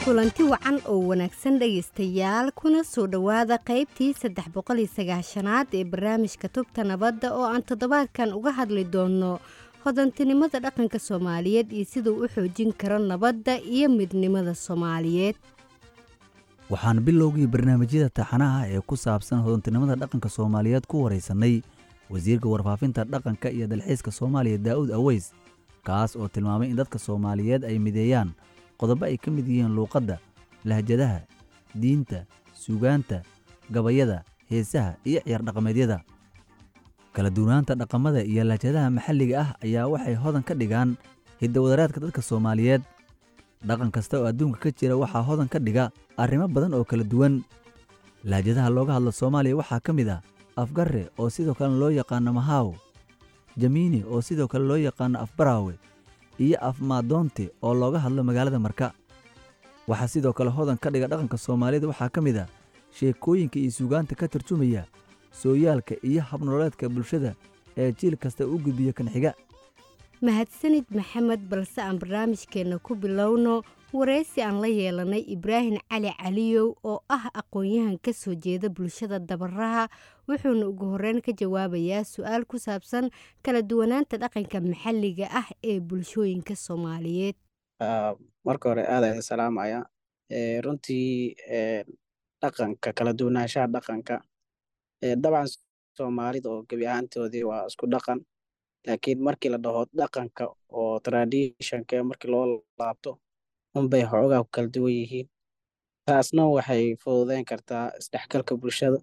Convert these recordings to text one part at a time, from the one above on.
kulanti wacan oo wanaagsan dhegaystayaal kuna soo dhowaada qaybtii saddex boqol iyo sagaashanaad ee barnaamijka tubta nabadda oo aan toddobaadkan uga hadli doonno hodantinimada dhaqanka soomaaliyeed iyo siduu u xoojin karo nabadda iyo midnimada soomaaliyeed waxaan bilowgii barnaamijyada taxanaha ee ku saabsan hodantinimada dhaqanka soomaaliyeed ku waraysanay wasiirka warfaafinta dhaqanka iyo dalxiiska soomaaliya daa'uud aweys kaas oo tilmaamay in dadka soomaaliyeed ay mideeyaan qodobo ay ka mid yihiin luuqadda lahjadaha diinta suugaanta gabayada heesaha iyo ciyaar dhaqameedyada kala duwanaanta dhaqamada iyo lahjadaha maxalliga ah ayaa waxay hodan ka dhigaan hiddawadaraadka dadka soomaaliyeed dhaqan kasta oo adduunka ka jira waxaa hodan ka dhiga arrimo badan oo kala duwan lahjadaha looga hadlo soomaaliya waxaa ka mid ah afgarre oo sidoo kale loo yaqaano mahaaw jamiini oo sidoo kale loo yaqaano afbaraawe iyo afmaadoonte oo looga hadlo magaalada marka waxaa sidoo kale hodan ka dhiga dhaqanka soomaalida waxaa ka mid ah sheekooyinka iyo suugaanta ka tarjumaya sooyaalka iyo habnololeedka bulshada ee jiil kasta u gudbiya kan xiga mahadsanid maxamed balse aan barnaamijkeenna ku bilowno waraysi aan la yeelanay ibraahim cali caliyow oo ah aqoon-yahan ka soo jeeda bulshada dabaraha wuxuuna ugu horeyn ka jawaabayaa su-aal ku saabsan kala duwanaanta dhaqanka maxalliga ah ee bulshooyinka soomaaliyeed marka hore aada idin salaamaya runtii dhaqanka kala duwanaanshaha dhaqanka dabcan soomaalida oo gebi ahaantoodii waa isku dhaqan laakiin markii la dhaho dhaqanka oo traditionka markii loo laabto unbay xoogaa ku kala duwan yihiin taasna waxay fududeyn kartaa isdhexgalka bulshada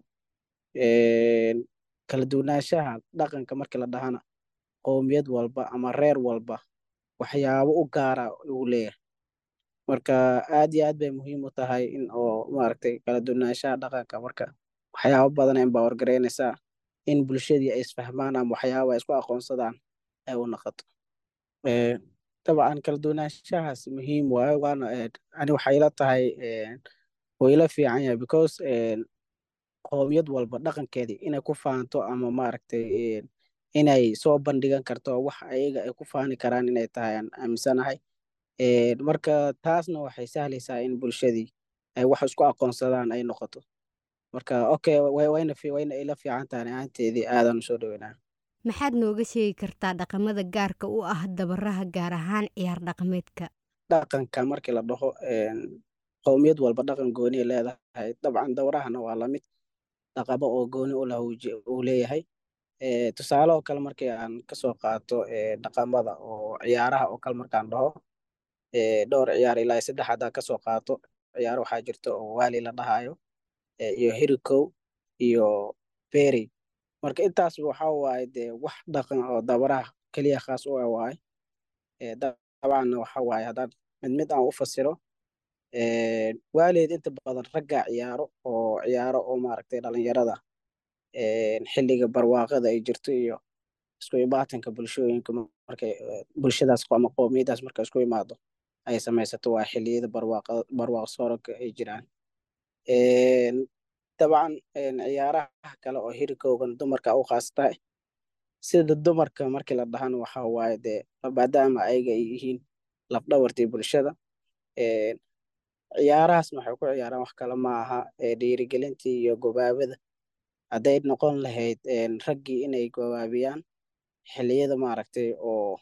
kala duwanaanshaha dhaqanka markii la dhahana qowmiyad walba ama reer walba waxyaabo u gaara uu leeyahay marka aad iyo aad bay muhiim u tahay in oo maaragtay kala duwanaanshaha dhaqanka marka waxyaabo badan inbaa wargareynaysaa in bulshadii ay isfahmaan ama waxyaaba ay isku aqoonsadaan ay u noqoto dabcan kala duwanaanshahaas muhiim waayo waana ani waxay ila tahay oo ila fiican yahay because qowmiyad walba dhaqankeedii inay ku faanto ama maaragtay inay soo bandhigan karto wax ayaga ay ku faani karaan inay tahay aan aaminsanahay marka taasna waxay sahlaysaa in bulshadii ay wax isku aqoonsadaan ay noqoto marka okay wayna wayna ila fiican tahay ahaanteedii aadaan usoo dhaweynaa maxaad nooga sheegi kartaa dhaqamada gaarka u ah dabaraha gaar ahaan ciyaar dhaqameedka dhaqanka markii la dhaho qowmiyad walba dhaqan gooniya leedahay dabcan dabarahana waa lamid dhaqamo oo gooni u lah uu leeyahay tusaale oo kale markii aan kasoo qaato dhaqamada oo ciyaaraha oo kale markaan dhaho dhowr ciyaar ilaa saddex haddaa kasoo qaato ciyaaro waxaa jirta oo waali la dhahayo iyo hirikow iyo beri marka intaas waxa waaye dee wax dhaqan oo dabaraha keliya khaas u ah waaye dabcanna waxa waaye haddaan mid mid aan u fasiro waaleed inta badan ragga ciyaaro oo ciyaaro oo maaragtay dhalinyarada xilliga barwaaqada ay jirto iyo isku imaatanka bulshooyinka markay bulshadaas ama qowmiyadaas marka isku imaado ay samaysato waa xilliyada barwaaqa barwaaq sooranka ay jiraan dabcan ciyaaraha kale oo hirikoogan dumarka u khaas tahay sida dumarka markii la dhahana waxa waaye dee maadaama ayaga ay yihiin lafdhabartii bulshada ciyaarahaasna waxay ku ciyaaraan wax kale ma aha dhiirigelintii iyo gobaabada hadday noqon lahayd raggii inay gobaabiyaan xilliyada maaragtay oo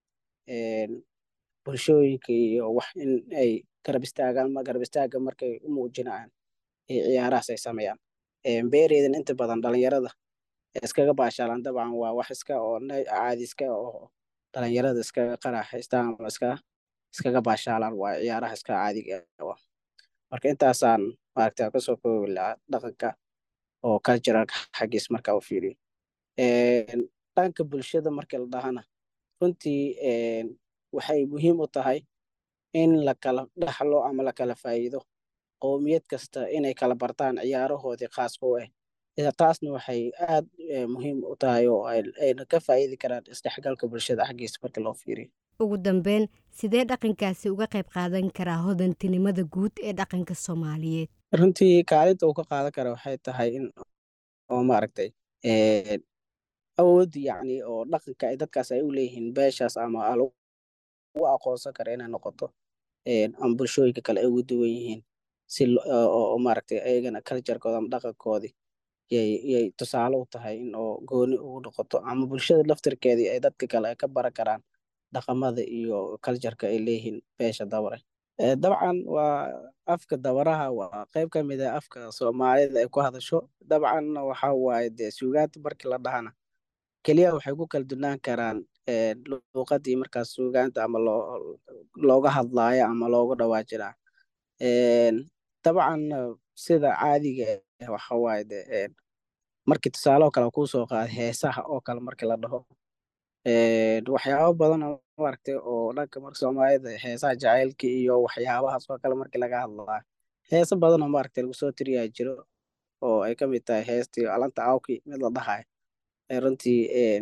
bulshooyinka iyo wax in ay garab istaagaan garab istaaga markay u muujinayaan ciyaarahaas ay sameeyaan beereedan inta badan dhalinyarada iskaga baashaalaan dabcan waa wax iska oo caadi iska oo dhalinyarada iskaga qaraaxaystaan ama iska iskaga baashaalaan waa ciyaaraha iska caadiga ah marka intaasaan maaragtay kasoo koobi lahaa dhaqanka oo culturalka xaggiis marka u fiiriyo dhanka bulshada markii la dhahana runtii waxay muhiim u tahay in la kala dhaxlo ama la kala faa'iido qowmiyad kasta inay kala bartaan ciyaarahoodii khaaska u ah taasna waxay aad muhiim u tahay oo ayna ka faa'iidi karaan isdhexgalka bulshada xaggiisa markii loo fiiriyo ugu dambeyn sidee dhaqankaasi uga qayb qaadan karaa hodantinimada guud ee dhaqanka soomaaliyeed runtii kaalinta uu ka qaadan kara waxay tahay in oo maaragtay awood yacni oo dhaqanka ay dadkaas ay u leeyihiin beeshaas ama lagu aqoonsan kara inay noqoto ama bulshooyinka kale ay ugu duwan yihiin si oo maaragtay ayagana culturekooda ama dhaqankoodii yay yay tusaale u tahay in oo gooni ugu noqoto ama bulshada laftirkeedii ay dadka kale ay ka baran karaan dhaqamada iyo cultureka ay leeyihiin beesha dabare dabcan waa afka dabaraha waa qayb ka mid ah afka soomaalida ay ku hadasho dabcanna waxa waaye dee suugaanta markii la dhahana keliya waxay ku kala dunaan karaan luuqadii markaas suugaanta ama loo looga hadlaayo ama looga dhawaajinaa dabcan sida caadiga waxa waaye de markii tusaale oo kale kuu soo qaada heesaha oo kale markii la dhaho waxyaabo badan oo maaragtay oo dhanka marka soomaalida heesaha jacaylka iyo waxyaabahaas oo kale markii laga hadlaa heeso badan oo maaragtay lagu soo tiriyaa jiro oo ay ka mid tahay heestii alanta awki mid la dhahayo runtii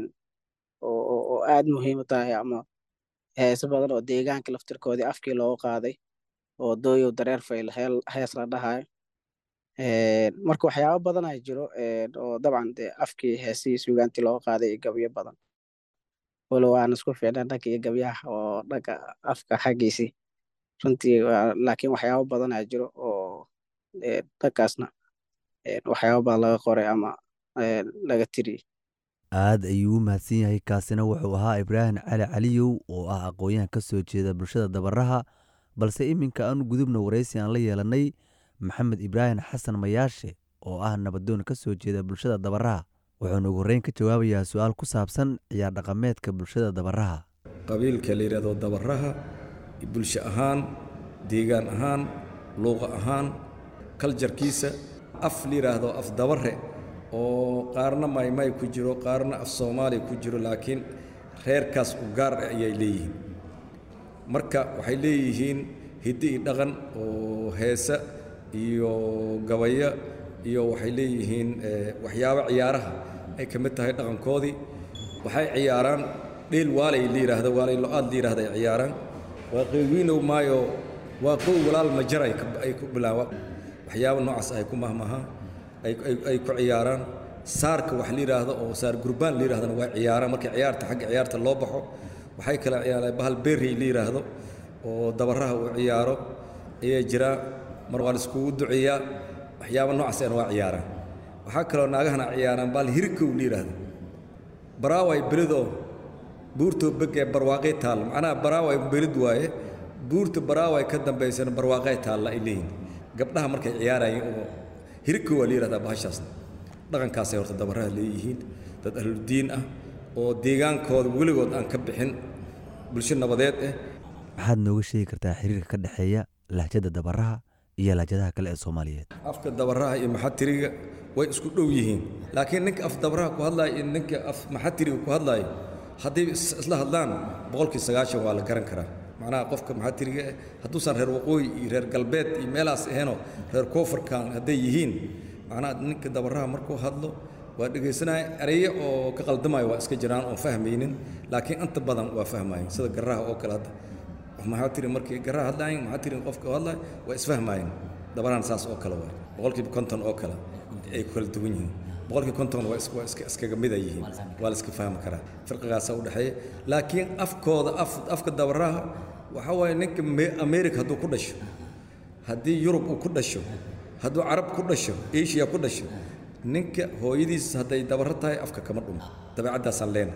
oo aad muhiim u tahay ama heeso badan oo deegaanka laftirkoodii afkii looga qaaday oo dooyow dareer fayl hees la dhahayo marka waxyaabo badan ay jiro oo dabcan dee afkii heesihii suugaantii looga qaaday iyo gabyo badan walow aan isku fiicnaan dhanka iyo gabyaha oo dhanka afka xaggiisii runtii laakiin waxyaabo badan aa jiro oo dhankaasna waxyaabo badan laga qoray ama laga tiriyey aad ayuu u mahadsan yahay kaasina wuxuu ahaa ibraahim cali caliyow oo ah aqoon-yahan ka soo jeeda bulshada dabaraha balse iminka aanu gudubna waraysi aan la yeelanay maxamed ibraahim xasan mayaashe oo ah nabadoon ka soo jeeda bulshada dabaraha wuxuuna ugu horreyn ka jawaabayaa su-aal ku saabsan ciyaar dhaqameedka bulshada dabaraha qabiilka la yidhahdo dabaraha bulsho ahaan deegaan ahaan luuqa ahaan kaljarkiisa af la yidhaahdo af dabare oo qaarna maymay ku jiro qaarna af soomaaliya ku jiro laakiin reerkaas u gaar ah ayay leeyihiin marka waxay leeyihiin hiddi iyo dhaqan oo heesa iyo gabaya iyo waxay leeyihiin waxyaabo ciyaaraha ay ka mid tahay dhaqankoodii waxay ciyaaraan dheel waalay la yidhaahdo waalay lo-aad la yidhahdo ay ciyaaraan waa qeywiinow maayo waa qow walaal majar ay ku bilaaba waxyaabo noocaas ay ku mahmaha ay ku ciyaaraan saarka wax la yidhaahdo oo saar gurbaan la yidhahdana waa ciyaaraan markii ciyaarta xagga ciyaarta loo baxo waxay kala ciyaaraan bahal berrey la yidhaahdo oo dabaraha uu ciyaaro ayaa jira mar waa la iskugu duceeyaa waxyaaba noocaasna waa ciyaaraan waxaa kaloo naagahana ciyaaraan bahal hirikow la yidhaahdo baraaway belidoo buurtoo beg ee barwaaqay taalla macnaha baraaway belid waaye buurta baraaway ka dambaysana barwaaqay taalla ay leeyihin gabdhaha markay ciyaarayeen oo hirikow waa la yidhahdaa bahashaasna dhaqankaasay horta dabaraha leeyihiin dad ahludiin ah oo deegaankooda weligood aan ka bixin bulsho nabadeed ah maxaad nooga sheegi kartaa xiriirka ka dhexeeya lahjada dabaraha iyo lahjadaha kale ee soomaaliyeed afka dabaraha iyo maxatiriga way isku dhow yihiin laakiin ninka af dabaraha ku hadlaayo iyo ninka af maxatiriga ku hadlaayo haddii isla hadlaan boqolkii sagaashan waa la garan karaa macnaha qofka maxatiriga eh hadduusan reer waqooyi iyo reer galbeed iyo meelaas ahaynoo reer koonfurkan hadday yihiin macnaha ninka dabaraha markuu hadlo waa dhegaysanaya erayo oo ka qaldamayo waa iska jiraan oon fahmaynin laakiin inta badan waa fahmayen sida garaha oo kale hadda maxaa tiri markii garaha hadlaayin maxaa tiri qofka hadlaayo waa isfahmaayeen dabarahan saas oo kale waay boqolkiiba konton oo kale ay ku kala duwan yihiin boqolkiiba konton waa is- waa iska iskaga mida yihiin waa la iska fahmi karaa firqigaasa u dhexeeya laakiin afkooda af afka dabaraha waxaa waaye ninka Me- america hadduu ku dhasho haddii yurub uu ku dhasho hadduu carab ku dhasho asia ku dhasho ninka hooyadiis hadday dabaro tahay afka kama dhumo dabeecaddaasaan leena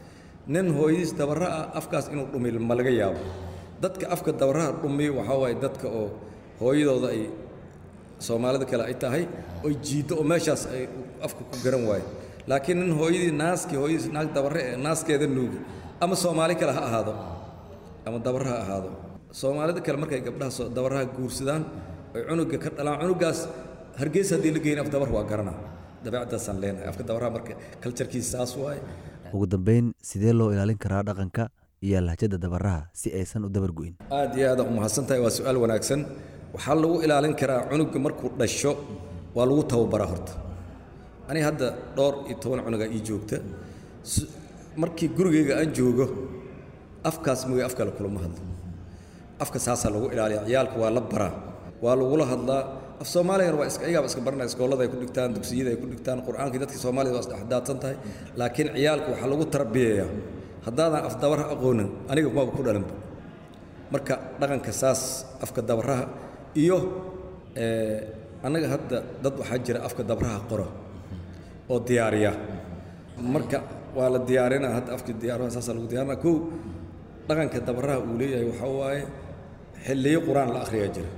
nin hooyadiis dabaro ah afkaas inuu dhumi ma laga yaabo dadka afka dabaraha dhumiyo waxaa waaye dadka oo hooyadooda ay soomaalida kale ay tahay oy jiiddo oo meeshaas ay afka ku garan waayo laakiin nin hooyadii naaskii hooyadiis naag dabare ee naaskeeda nuugi ama soomaali kale ha ahaado ama dabare ha ahaado soomaalida kale markay gabdhaha soo- dabaraha guursadaan oy cunuga ka dhalaan cunugaas hargeysa haddii la geyn af dabar waa garanaa dabeecaddaasaan leenahay afka dabaraha marka kaljarkiisa saas waaye ugu dambayn sidee loo ilaalin karaa dhaqanka iyo lahjada dabaraha si aysan u dabar go'in aad iyo aad u mahadsan tahay waa su-aal wanaagsan waxaa lagu ilaalin karaa cunuga markuu dhasho waa lagu tababaraa horta aniga hadda dhowr iyo toban cunugaa ii joogta S- markii gurigayga aan joogo afkaas mooye af kale kulama hadlo afka saasaa lagu ilaaliya ciyaalka waa la baraa waa lagula hadlaa af soomaaligana waa iska ayagaa iska baranaya iskoolada ay ku dhigtaan dugsiyada ay ku dhigtaan qur-aankii dadkii soomaalida waa isdhexdaadsan tahay laakiin ciyaalka waxaa lagu tarbiyayaa haddaadan af dabara aqoonin aniga maba ku dhalinba marka dhaqanka saas afka dabaraha iyo annaga hadda dad waxaa jira afka dabaraha qoro oo diyaariya marka waa la diyaarinaa hadda afka diyaaraha saasaa lagu diyaarina kow dhaqanka dabaraha uu leeyahay waxaa waaye xilliyo qur-aan la akhriyaa jira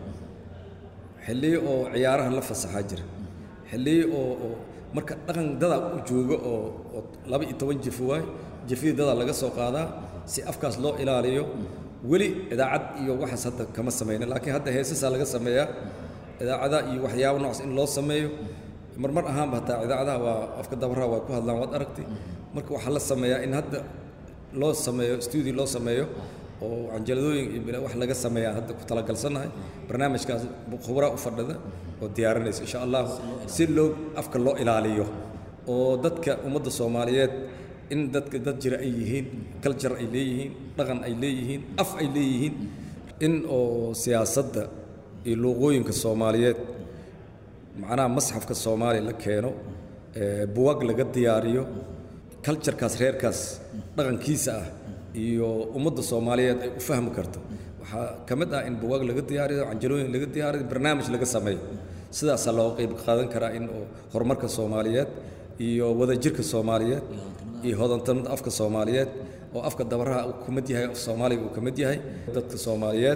xilliyo oo ciyaaraha la fasaxaa jira xilliyo oo oo marka dhaqan dadaa u jooga oo oo laba iyo toban jifo waaye jifidii dadaa laga soo qaadaa si afkaas loo ilaaliyo weli idaacad iyo waxaas hadda kama samayna laakiin hadda heesasaa laga sameeyaa idaacada iyo waxyaabo noocaas in loo sameeyo marmar ahaanba hataa idaacadaha waa afka dabaraha waa ku hadlaan waad aragtay marka waxaa la sameeyaa in hadda loo sameeyo studio loo sameeyo oo canjaladooyin iyo bila wax laga sameeyaa hadda ku talagalsannahay barnaamijkaas khubraa u fadhida oo diyaarinaysa insha allah si loo afka loo ilaaliyo oo dadka ummadda soomaaliyeed in dadka dad jira ay yihiin culture ay leeyihiin dhaqan ay leeyihiin af ay leeyihiin in oo siyaasadda iyo luuqooyinka soomaaliyeed macnaha masxafka soomaaliya la keeno buwag laga diyaariyo culturekaas reerkaas dhaqankiisa ah iyo ummadda soomaaliyeed ay u fahmi karto waxaa ka mid ah in buwag laga diyaariyo canjalooyin laga diyaariyo barnaamij laga sameeyo sidaasaa looga qayb qaadan karaa in oo horumarka soomaaliyeed iyo wadajirka soomaaliyeed iyo hodantanimada afka soomaaliyeed oo afka dabaraha uu ka mid yahay af soomaaliga uu ka mid yahay dadka soomaaliyeed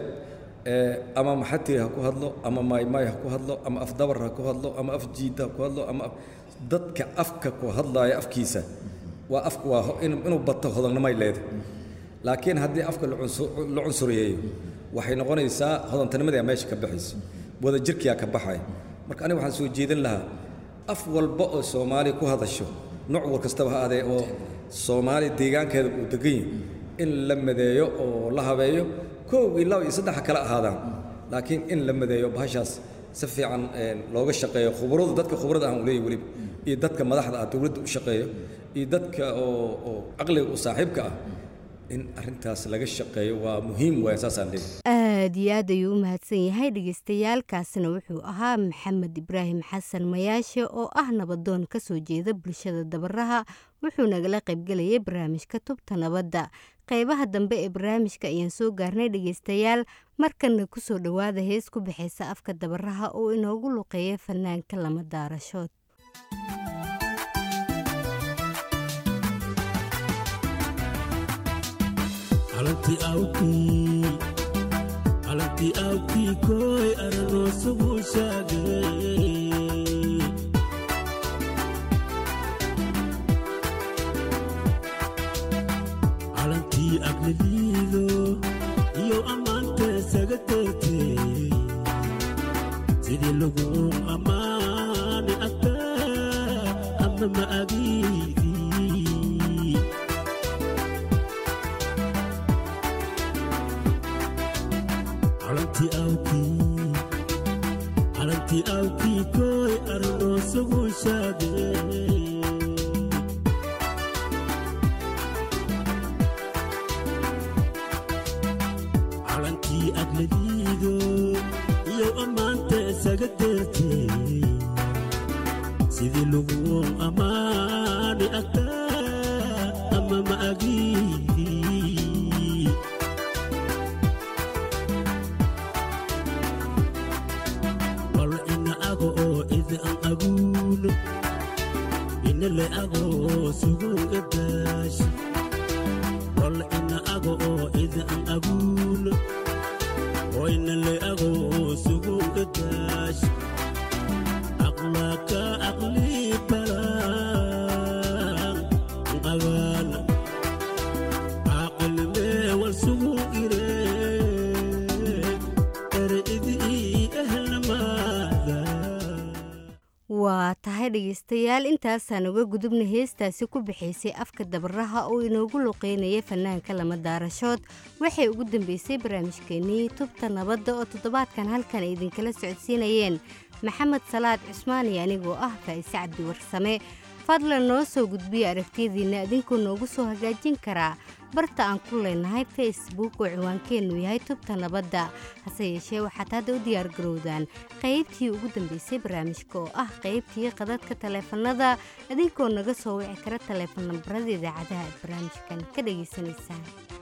ama maxatiri ha ku hadlo ama maymay ha ku hadlo ama af dabar ha ku hadlo ama af jiida ha ku hadlo ama dadka afka ku hadlaaya afkiisa waa afka waa inuu bato hodannimay leedahay laakiin haddii afka la cunsuriyeeyo waxay noqonaysaa hodantanimadii meesha ka baxayso wadajirkiyaa ka baxaya marka aniga waxaan soo jeedin lahaa af walba oo soomaaliya ku hadasho nooc war kastaba ha adee oo soomaaliya deegaankeeda uu degan yahay in la madeeyo oo la habeeyo kow iyo laba iyo saddex ha kala ahaadaan laakiin in la madeeyo bahashaas si fiican looga shaqeeyo khubradu dadka khubrada aan u leeyahy weliba iyo dadka madaxda ah dowladda u shaqeeyo iyo dadka oo oo caqliga u saaxiibka ah in arrintaas laga shaqeeyo waa muhiim waaya saasaan leeyahay aad iyo aad ayuu u mahadsan yahay dhagaystayaalkaasina wuxuu ahaa maxamed ibraahim xasan mayaashe oo ah nabadoon ka soo jeeda bulshada dabaraha wuxuu nagala qaybgelayay barnaamijka tubta nabadda qaybaha dambe ee barnaamijka ayaan soo gaarnay dhegaystayaal markanna kusoo dhowaada hees ku baxaysa afka dabaraha oo inoogu luqeeya fanaanka lama daarashood calantii awkii kooy aranoo suguu shaagay calantii aglaliido iyo ammaantee saga teegtee sidii lagu ammaani agtaa ama ma agiidii calantii awkii calantii awkii kooy aranoo suguu shaagay calankii agladiido iyo ammaantee saga deertee sidii lagu ammaani agtaa ama ma agiidii bal ina ago oo idi an aguuno ina le ago oo sugunga daashi bal ina ago oo idi an aguuno oo ina le ago oo sugunga daashi aqlaaka aqlii balaan qabaana caaqilmee wal sugun iree ere idii ehelnamaada waa tahay dhegaystayaal intaasaan uga gudubna heestaasi ku bixaysay afka dabaraha oo inoogu luqeynaya fanaanka lama daarashood waxay ugu dambeysay barnaamijkeenii tubta nabadda oo toddobaadkan halkan ay idinkala socodsiinayeen maxamed salaad cusmaan iyo anigoo ah faa'ise cabdi warsame fadlan noo soo gudbiya aragtiyadiinna idinkuu noogu soo hagaajin karaa barta aan ku leenahay facebook oo ciwaankeennu yahay tubta nabadda hase yeeshee waxaad hadda u diyaargarowdaan qaybtii ugu dambeysay barnaamijka oo ah qaybtii qadadka taleefanada idinkoo naga soo wici kara taleefon nambarada idaacadaha aad barnaamijkan ka dhagaysanaysaan